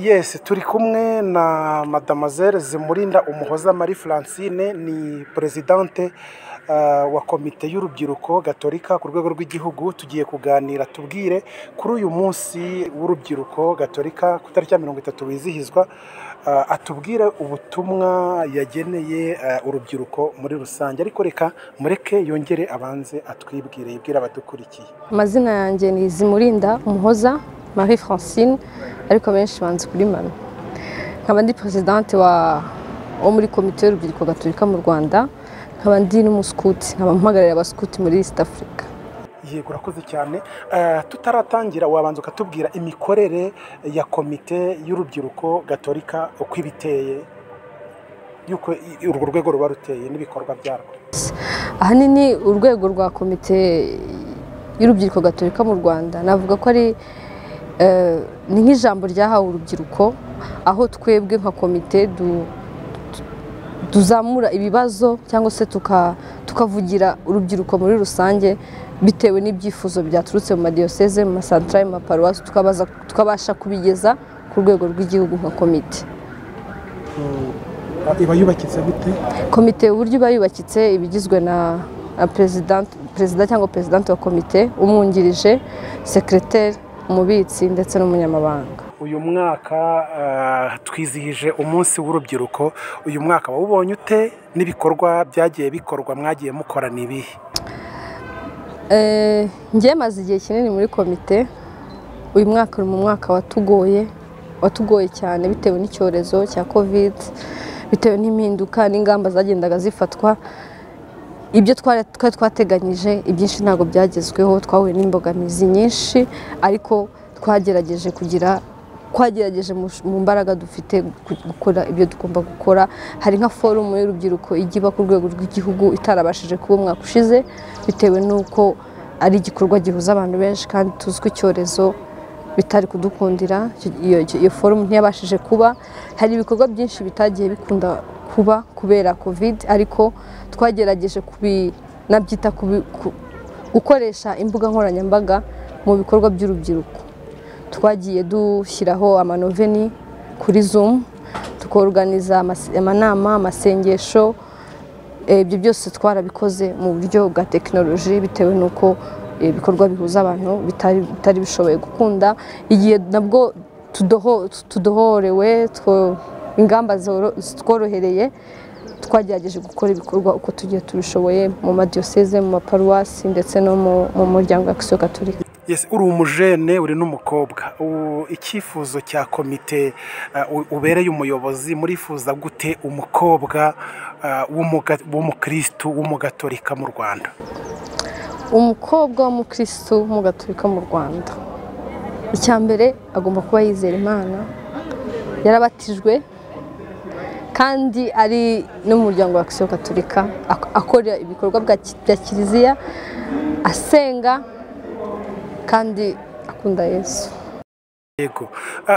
Yes turi kumwe na Mademoiselle Zimurinda Umuhoza Marie Francine ni Presidente uh, wa komite y'urubyiruko gatolika ku rwego rw'igihugu tugiye kuganira tubwire kuri uyu munsi w'urubyiruko gatolika ku itariki ya mirongo itatu wizihizwa uh, atubwire ubutumwa yageneye uh, urubyiruko muri rusange ariko reka mureke yongere abanze atwibwire yibwire abadukurikiye amazina yanjye ni Zimurinda Umuhoza Marie Francine ariko benshi banze kuri mami nkaba ndi peresidante wo muri komite y'urubyiruko gatolika mu rwanda nkaba ndi n'umusukuti nkaba mpagarariye abasukuti muri east africa yego urakoze cyane tutaratangira wabanza ukatubwira imikorere ya komite y'urubyiruko gatolika uko iba iteye y'uko urwo rwego ruba ruteye n'ibikorwa byarwo ahanini urwego rwa komite y'urubyiruko gatolika mu rwanda navuga ko ari ni nk'ijambo ryahawe urubyiruko aho twebwe nka komite tuzamura ibibazo cyangwa se tukavugira urubyiruko muri rusange bitewe n'ibyifuzo byaturutse mu madiyoseze mu masantara mu maparuwasi tukabasha kubigeza ku rwego rw'igihugu nka komite iba yubakitse gute komite uburyo iba yubakitse iba igizwe na perezida cyangwa perezidante wa komite umwungirije sekereteri umubitsi ndetse n'umunyamabanga uyu mwaka twizihije umunsi w'urubyiruko uyu mwaka wawubonye ute n'ibikorwa byagiye bikorwa mwagiye mukorana ibihe njye maze igihe kinini muri komite uyu mwaka uri mu mwaka watugoye watugoye cyane bitewe n'icyorezo cya kovide bitewe n'impinduka n'ingamba zagendaga zifatwa ibyo twari twateganyije ibyinshi ntabwo byagezweho twahuye n'imbogamizi nyinshi ariko twagerageje kugira twagerageje mu mbaraga dufite gukora ibyo tugomba gukora hari nka forumu y'urubyiruko iba ku rwego rw'igihugu itarabashije kuba umwaka ushize bitewe n'uko ari igikorwa gihuza abantu benshi kandi tuzi ko icyorezo bitari kudukundira iyo forumu ntiyabashije kuba hari ibikorwa byinshi bitagiye bikunda kuba kubera kovide ariko twagerageje kubinabyita gukoresha imbuga nkoranyambaga mu bikorwa by'urubyiruko twagiye dushyiraho amanoveni kuri zumu tukoruganiza amanama amasengesho ibyo byose twarabikoze mu buryo bwa tekinoloji bitewe n'uko ibikorwa bihuza abantu bitari bishoboye gukunda igihe nabwo tudohorewe ingamba tworohereye twagerageje gukora ibikorwa uko tugiye tubishoboye mu madiyoseze mu maparuwasi ndetse no mu muryango wa kisiyo gaturika uri umujene uri n'umukobwa icyifuzo cya komite ubereye umuyobozi murifuza gute umukobwa w'umukirisitu w'umugatorika mu rwanda umukobwa w'umukirisitu w'umugatorika mu rwanda icya mbere agomba kuba yizera imana yarabatijwe kandi ari n'umuryango wa kisiyo gaturika akora ibikorwa bya kiliziya asenga kandi akunda yesu yego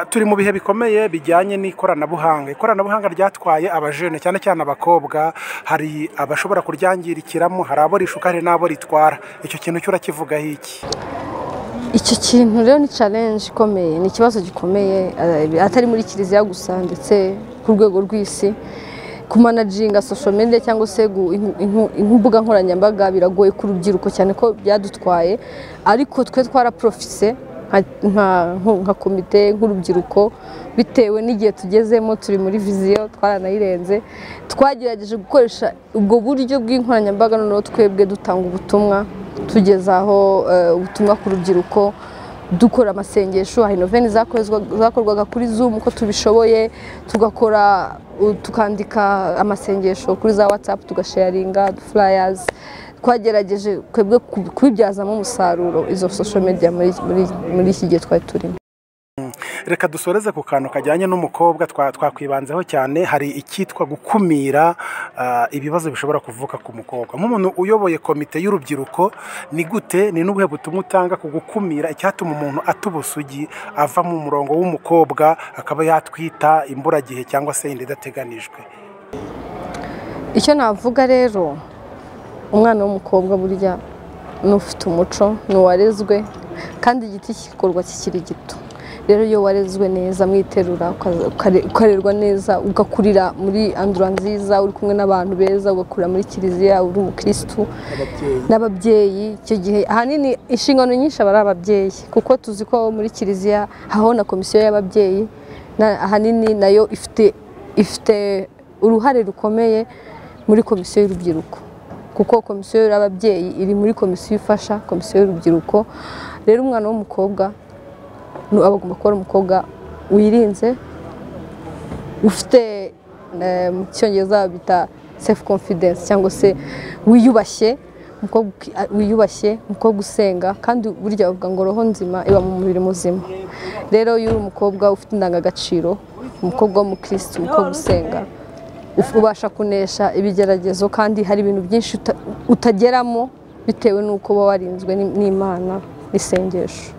turi mu bihe bikomeye bijyanye n'ikoranabuhanga ikoranabuhanga ryatwaye abajene cyane cyane abakobwa hari abashobora kuryangirikiramo hari abo rishuka hari n'abo ritwara icyo kintu cyo urakivugaho iki icyo kintu rero ni challenge ikomeye ni ikibazo gikomeye atari muri kiliziya gusa ndetse ku rwego rw'isi kumanajinga social media cyangwa se imbuga nkoranyambaga biragoye ku rubyiruko cyane ko byadutwaye ariko twe twaraprofise nka komite nk'urubyiruko bitewe n'igihe tugezemo turi muri viziyo twaranayirenze twagerageje gukoresha ubwo buryo bw'inkoranyambaga noneho twebwe dutanga ubutumwa tugezaho ubutumwa ku rubyiruko dukora amasengesho hari noveni zakorwaga kuri zumu uko tubishoboye tugakora tukandika amasengesho kuri za watsapu tugasharinga furayazi twagerageje twebwe kubibyazamo umusaruro izo sosho mediya muri iki gihe twari turimo reka dusoreze ku kantu kajyanye n'umukobwa twakwibanzeho cyane hari icyitwa gukumira ibibazo bishobora kuvuka ku mukobwa nk'umuntu uyoboye komite y'urubyiruko ni gute ni n'ubuhe butumwa utanga ku gukumira icyatuma umuntu atuba usugi ava mu murongo w'umukobwa akaba yatwita imburagihe cyangwa se inda idateganijwe icyo navuga rero umwana w'umukobwa burya n'ufite umuco n'uwarezwe kandi igiti kikorwa kikiri gito rero iyo warezwe neza mwiterura ukaza- ukare- ukarerwa neza ugakurira muri andura nziza uri kumwe n'abantu beza ugakurira muri kiliziya uri umukirisitu ababyeyi n'ababyeyi icyo gihe ahanini inshingano nyinshi aba ari ababyeyi kuko tuzi ko muri kiliziya habaho na komisiyo y'ababyeyi na- ahanini nayo ifite ifite uruhare rukomeye muri komisiyo y'urubyiruko kuko komisiyo y'ababyeyi iri muri komisiyo ifasha komisiyo y'urubyiruko rero umwana w'umukobwa nu- aba agomba kuba ari umukobwa wirinze ufite eh, mu cyongereza bita self confidence cyangwa se wiyubashye umukobwa uki- a- wiyubashye umukobwa usenga kandi burya bavuga ngo roho nzima iba mu mubiri muzima rero iyo uri umukobwa ufite indangagaciro umukobwa w'umukirisitu umukobwa usenga uf- ubasha kunesha ibigeragezo kandi hari ibintu byinshi uta- utageramo bitewe n'uko uba warinzwe n'Im- n'imana n'isengesho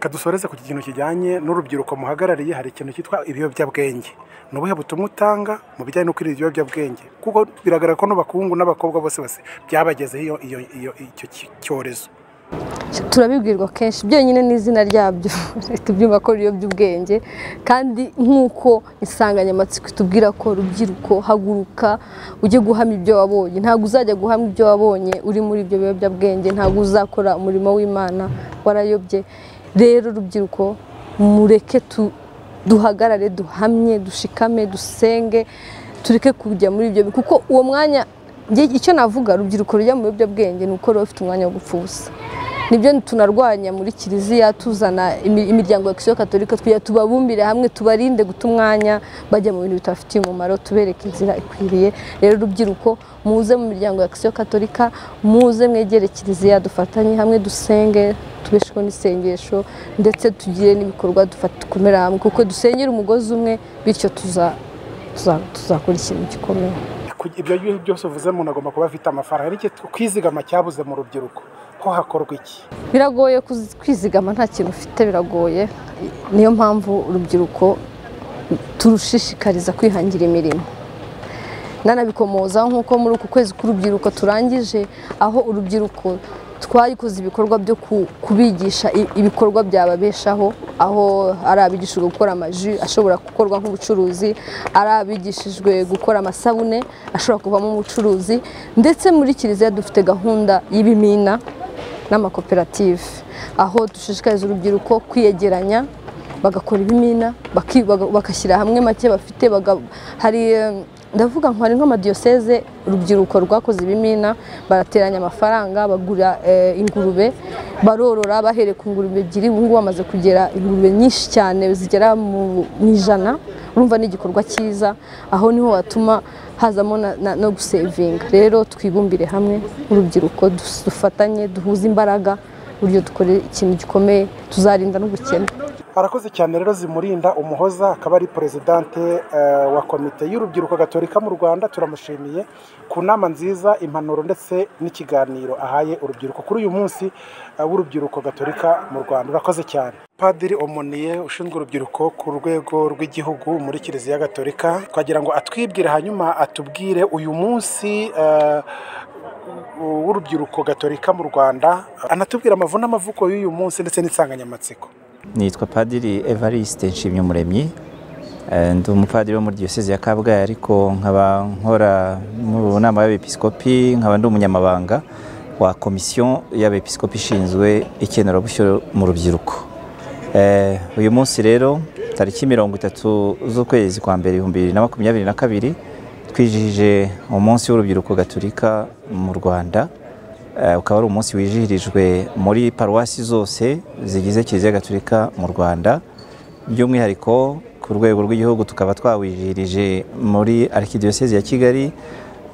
kadusoreze ku kintu kijyanye n'urubyiruko muhagarariye hari ikintu cyitwa ibiyobyabwenge ni ubuhe butumwa utanga mu bijyanye no kwirinda ibiyobyabwenge kuko biragaragara ko n'abakungu n'abakobwa bose bose byabagezeho iyo iyo iyo icyo ki- cyorezo turabibwirwa kenshi byonyine n'izina ryabyo tubyumva ko riyo by'ubwenge kandi nk'uko insanganyamatsiko itubwira ko rubyiruko haguruka ujye guhamya ibyo wabonye ntabwo uzajya guhamya ibyo wabonye uri muri ibyo biyobyabwenge ntabwo uzakora umurimo w'imana warayobye rero rubyiruko mureke tu duhagarare duhamye dushikame dusenge tureke kujya muri ibyo kuko uwo mwanya njye- icyo navuga rubyiruko rujya mu biyobyabwenge ni uko ruba rufite umwanya wo gupfa ubusa nibyo tunarwanya muri kiliziya tuzana imi- imiryango ya kisiyo katolika tujya tubabumbire hamwe tubarinde guta umwanya bajya mu bintu bitabafitiye umumaro tubereka inzira ikwiriye rero rubyiruko muze mu miryango ya kisiyo katolika muze mwegere kiliziya dufatanye hamwe dusenge tubesheho n'isengesho ndetse tugire n'ibikorwa dufata dukomera hamwe kuko dusengera umugozi umwe bityo tuza- tuza- tuzakora ikintu gikomeye Ku- ibyo ngibyo byose uvuze umuntu agomba kuba afite amafaranga ariko kwizigama cyabuze mu rubyiruko ho hakorwa iki biragoye kuzi- kwizigama nta kintu ufite biragoye niyo mpamvu urubyiruko turushishikariza kwihangira imirimo nanabikomozaho nk'uko muri uku kwezi k'urubyiruko turangije aho urubyiruko twayikoze ibikorwa byo ku- kubigisha i- ibikorwa byababeshaho aho ari abigishijwe gukora amaji ashobora gukorwa nk'ubucuruzi ari abigishijwe gukora amasabune ashobora kuvamo umucuruzi ndetse muri kiliziya dufite gahunda y'ibimina n'amakoperative aho dushishikariza urubyiruko kwiyegeranya bagakora ibimina baki- baga- bagashyira hamwe make bafite baga- hari eh, ndavuga nko hari nk'amadiyoseze urubyiruko rwakoze ibimina barateranya amafaranga bagura eh, ingurube barorora bahereye ku ngurube ebyiri ubu ngubu bamaze kugera ingurube nyinshi cyane zigera mu mu ijana urumva ni igikorwa cyiza aho niho watuma hazamo na- na- no gusevinga rero twibumbire hamwe urubyiruko dus- dufatanye duhuze imbaraga uburyo dukora ikintu gikomeye tuzarinda n'ubukene arakoze cyane rero zimurinda umuhoza akaba ari perezidante eh, wa komite y'urubyiruko gatorika mu rwanda turamushimiye ku nama nziza impanuro ndetse n'ikiganiro ahaye urubyiruko kuri uyu munsi eh, w'urubyiruko gatorika mu rwanda urakoze cyane padiri omoniye ushinzwe urubyiruko ku rwego rw'igihugu muri kiliziya gatorika twagira ngo atwibwire hanyuma atubwire uyu munsi eh, w'urubyiruko gatorika mu rwanda anatubwire amavu n'amavuko y'uyu munsi ndetse n'insanganyamatsiko nitwa padiri evariste nshimyumuremyi Eh, ndi umupadiri wo muri diyoseze ya kabgayi ariko nkaba nkora mu nama y'abepiskopi nkaba ndi umunyamabanga wa komisiyo y'abepiskopi ishinzwe ikenerabushyo mu rubyiruko Eh, uyu munsi rero tariki mirongo itatu z'ukwezi kwa mbere ibihumbi bibiri na makumyabiri na kabiri twijihije umunsi w'urubyiruko gaturika mu rwanda Eh, ukaba ari umunsi wizihirijwe muri paruwasi zose zigize kiliziya gaturika mu rwanda by'umwihariko ku rwego rw'igihugu tukaba twawizihirije muri arikidiyosezi ya kigali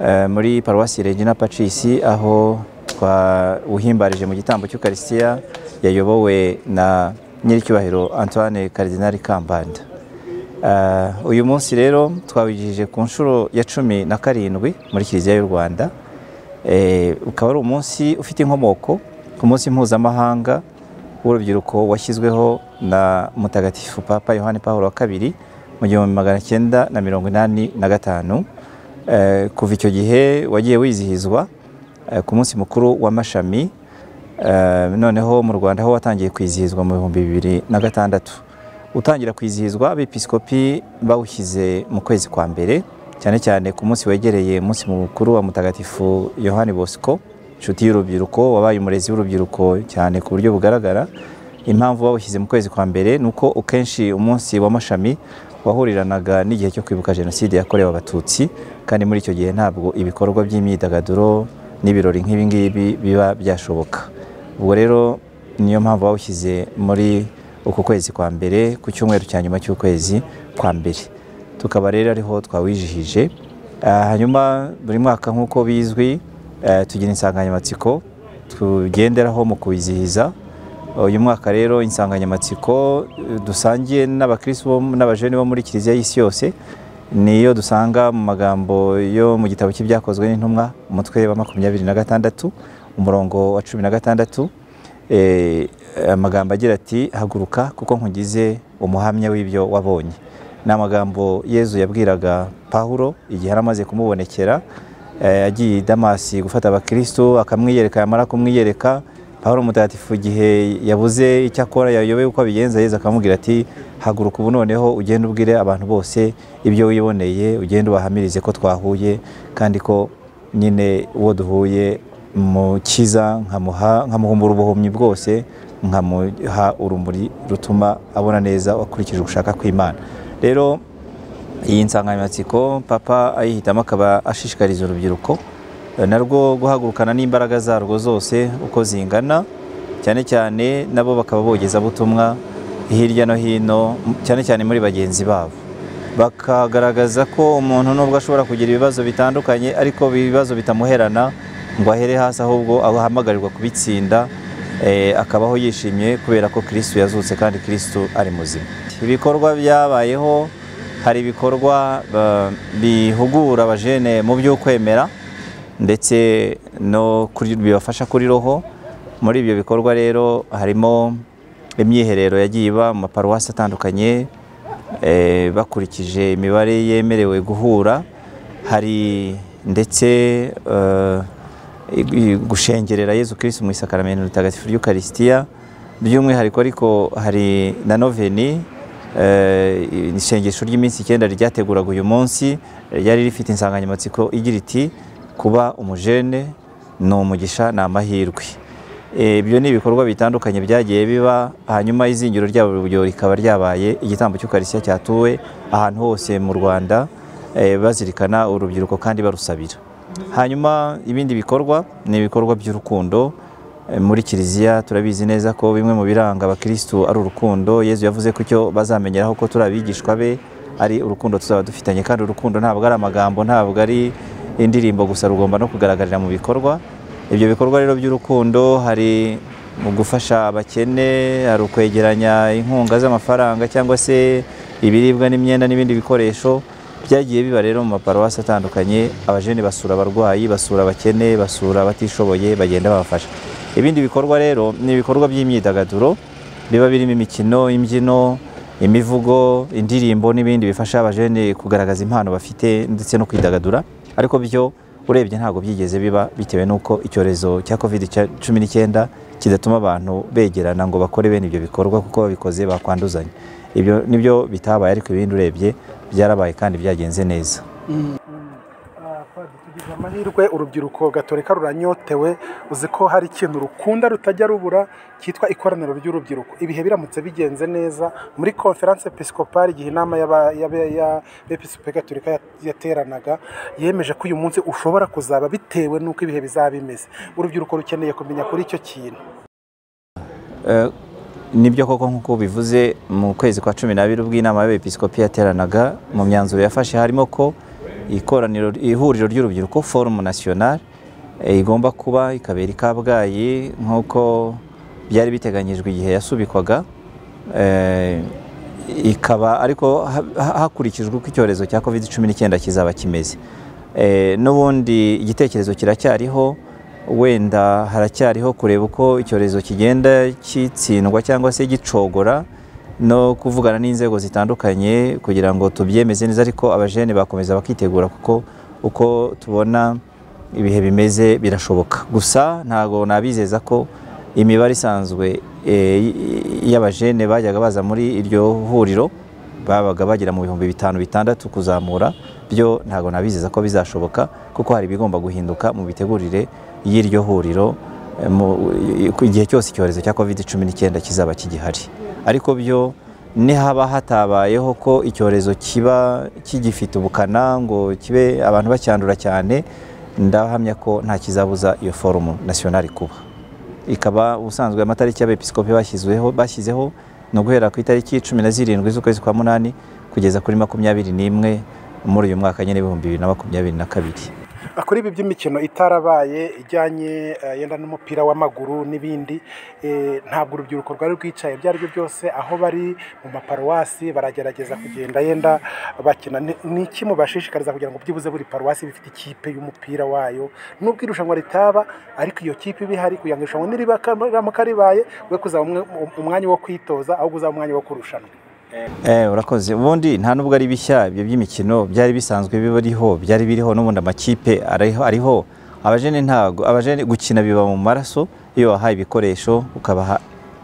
eh, muri paruwasi regina pacisi aho twawuhimbarije mu gitambo cy'ukarisitiya yayobowe na nyiricyubahiro antoine karidinari kambanda Eh, uyu munsi rero twawigije ku nshuro ya cumi na karindwi muri kiliziya y'u rwanda Eh, ukaba ari umunsi ufite inkomoko ku munsi mpuzamahanga w'urubyiruko washyizweho na mutagatifu papa yohani paul wa kabiri mu gihumbi magana cyenda na mirongo inani na gatanu Eh, kuva icyo gihe wagiye wizihizwa eh, ku munsi mukuru w'amashami Eh, noneho mu rwanda ho watangiye kwizihizwa mu bihumbi bibiri na gatandatu utangira kwizihizwa abepiskopi bawushyize mu kwezi kwa mbere cyane cyane ku munsi wegereye umunsi mukuru wa mutagatifu yohani bosco inshuti y'urubyiruko wabaye umurezi w'urubyiruko cyane ku buryo bugaragara impamvu bawushyize mu kwezi kwa mbere ni uko akenshi umunsi w'amashami wahuriranaga n'igihe cyo kwibuka jenoside yakorewe abatutsi kandi muri icyo gihe ntabwo ibikorwa by'imyidagaduro n'ibirori nk'ibingibi biba byashoboka ubwo rero niyo mpamvu bawushyize muri uku kwezi kwa mbere ku cyumweru cya nyuma cy'ukwezi kwa mbere tukaba rero ariho twawijihije Ah, hanyuma buri mwaka nk'uko bizwi eh, tugira insanganyamatsiko tugenderaho mu kuwizihiza uyu mwaka rero insanganyamatsiko eh, dusangiye n'abakristo bo- n'abajene bo muri kiliziya y'isi yose niyo dusanga mu magambo yo mu gitabo cy'ibyakozwe n'intumwa umutwe wa makumyabiri na gatandatu umurongo wa cumi na gatandatu Eh, amagambo agira ati haguruka kuko nkugize umuhamya w'ibyo wabonye ni amagambo yezu yabwiraga pawulo igihe yari amaze kumubonekera eh, agiye i damasi gufata abakristo akamwiyereka yamara kumwiyereka pawulo mutagatifu igihe yabuze icyo akora yayobewe uko abigenza yezu akamubwira ati haguruka ubu noneho ugende ubwire abantu bose ibyo wiboneye ugende ubahamirize ko twahuye kandi ko nyine uwo duhuye mukiza nkamuha nkamuhumbura ubuhumyi bwose nkamuha urumuri rutuma abona neza akurikije ugushaka kw'imana rero iyi nsanganyamatsiko papa ayihitamo akaba ashishikariza urubyiruko eh, narwo guhagurukana n'imbaraga zarwo zose uko zingana cyane cyane nabo bakaba bogeza butumwa hirya no hino m- cyane cyane muri bagenzi babo bakagaragaza ko umuntu nubwo ashobora kugira ibibazo bitandukanye ariko ibibazo bitamuherana ngo ahere hasi ahubwo ahamagarirwa kubitsinda eh, akabaho yishimye kubera ko kirisitu yazutse kandi kirisitu ari muzima ibikorwa byabayeho hari ibikorwa ba- bihugura abajene mu by'ukwemera ndetse no kuri- bibafasha kuri roho muri ibyo bikorwa rero harimo imyiherero yagiye iba mu maparuwasi atandukanye eh, bakurikije imibare yemerewe guhura hari ndetse eh, i- i- gushengerera yezu kirisitu mu isakaramentu ritagatifu ry'ukarisitiya by'umwihariko ariko hari na noveni Eh, isengesho ry'iminsi icyenda ryateguraga uyu munsi ryari rifite insanganyamatsiko igira iti kuba umujene ni umugisha ni amahirwe Eh, ibyo ni ibikorwa bitandukanye byagiye biba hanyuma izingiro ryabo rikaba ryabaye igitambo cy'ukarisya cyatuwe ahantu hose mu rwanda eh, bazirikana urubyiruko kandi barusabira hanyuma ibindi bikorwa ni ibikorwa by'urukundo Eh, muri kiliziya turabizi neza ko bimwe mu biranga abakirisitu ari urukundo yezu yavuze ko icyo bazamenyeraho ko turi abigishwa be ari urukundo tuzaba dufitanye kandi urukundo ntabwo ari amagambo ntabwo ari indirimbo gusa rugomba no kugaragarira mu bikorwa ibyo bikorwa rero by'urukundo hari mu gufasha abakene hari ukwegeranya inkunga z'amafaranga cyangwa se ibiribwa n'imyenda n'ibindi bikoresho byagiye biba rero mu maparuwasi atandukanye abajene basura abarwayi basura abakene basura abatishoboye bagenda babafasha ibindi bikorwa rero ni ibikorwa by'imyidagaduro biba birimo imikino imbyino imivugo indirimbo n'ibindi bifasha abajene kugaragaza impano bafite ndetse no kwidagadura ariko byo urebye ntabwo byigeze biba bitewe n'uko icyorezo cya covid cumi n'icyenda kidatuma abantu begerana ngo bakore bene ibyo bikorwa kuko babikoze bakwanduzanya ibyo nibyo bitabaye ariko ibindi urebye byarabaye kandi byagenze neza Ah, Padiri, tugize amahirwe urubyiruko gatorika ruranyotewe uzi ko hari ikintu rukunda rutajya rubura cyitwa ikoraniro ry'urubyiruko ibihe biramutse bigenze neza muri konferanse episikopari igihe inama y'aba- y'aba- y'abepiskopi gatorika ya- yateranaga yemeje ko uyu munsi ushobora kuzaba bitewe n'uko ibihe bizaba bimeze urubyiruko rukeneye kumenya kuri icyo kintu Eh, nibyo koko nk'uko bivuze mu kwezi kwa cumi n'abiri ubwo inama y'abepiskopi yateranaga mu myanzuro yafashe harimo ko ikoraniro ihuriro ry'urubyiruko forumu nasiyonari eh, igomba kuba ikabera i kabgayi nk'uko byari biteganyijwe igihe yasubikwaga Eh, ikaba ariko ha- ha- hakurikijwe uko icyorezo cya covid cumi n'icyenda kizaba kimeze Eh, n'ubundi igitekerezo kiracyariho wenda haracyariho kureba uko icyorezo kigenda kitsindwa cyangwa se gicogora no kuvugana n'inzego zitandukanye kugira ngo tubyemeze neza ariko abajene bakomeza bakitegura kuko uko tubona ibihe bimeze birashoboka gusa ntago nabizeza ko imibare isanzwe eh, y'abajene bajyaga baza muri iryo huriro babaga bagera mu bihumbi bitanu bitandatu kuzamura byo ntabwo nabizeza ko bizashoboka kuko hari ibigomba guhinduka mu mitegurire y'iryo huriro eh, mu- igihe cyose icyorezo cya covid cumi n'icyenda kizaba kigihari ariko byo nihaba hatabayeho ko icyorezo kiba kigifite ubukana ngo kibe abantu bacyandura cyane ndahamya ko nta kizabuza iyo forumu nasiyonari kuba ikaba ubusanzwe amatariki y'abepiskopi bashyizweho bashyizeho ni uguhera ku itariki cumi na zirindwi z'ukwezi kwa munani kugeza kuri makumyabiri n'imwe muri uyu mwaka nyine ibihumbi bibiri na makumyabiri na kabiri kuri ibi by'imikino itarabaye ijyanye eh, yenda n'umupira w'amaguru n'ibindi eh, ntabwo urubyiruko rwari rwicaye ibyo aribyo byose aho bari mu maparuwasi baragerageza kugenda yenda bakina Ni- ni iki mubashishikariza kugira ngo byibuze buri paruwasi bifite ikipe y'umupira wayo nubwo irushanwa ritaba ariko iyo kipe iba ihari kugira ngo irushanwa niriba riramuka ribaye we kuzaba umwe- umwanya wo kwitoza ahubwo uzaba umwanya wo kurushanwa Eh, urakoze ubundi nta nubwo ari bishya ibyo by'imikino byari bisanzwe biriho byari biriho n'ubundi amakipe ariho ariho abajene ntago abajene gukina biba mu maraso iyo wahaye ibikoresho ukabaha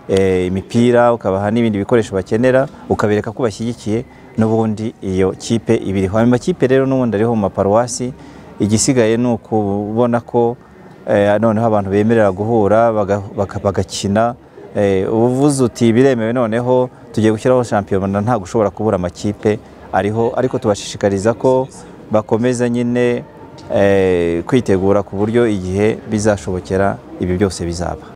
eh, imipira ukabaha n'ibindi bikoresho bakenera ukabereka ko bashyigikiye n'ubundi iyo kipe ibiriho ayo makipe rero n'ubundi ariho mu maparuwasi igisigaye ni ukubona ko eh, noneho abantu bemerera guhura baga- baka- bagakina eh, uvuze uti biremewe noneho tugiye gushyiraho shampiyona ntabwo ushobora kubura amakipe ariho ariko tubashishikariza ko bakomeza nyine eh, kwitegura ku buryo igihe bizashobokera ibi byose bizaba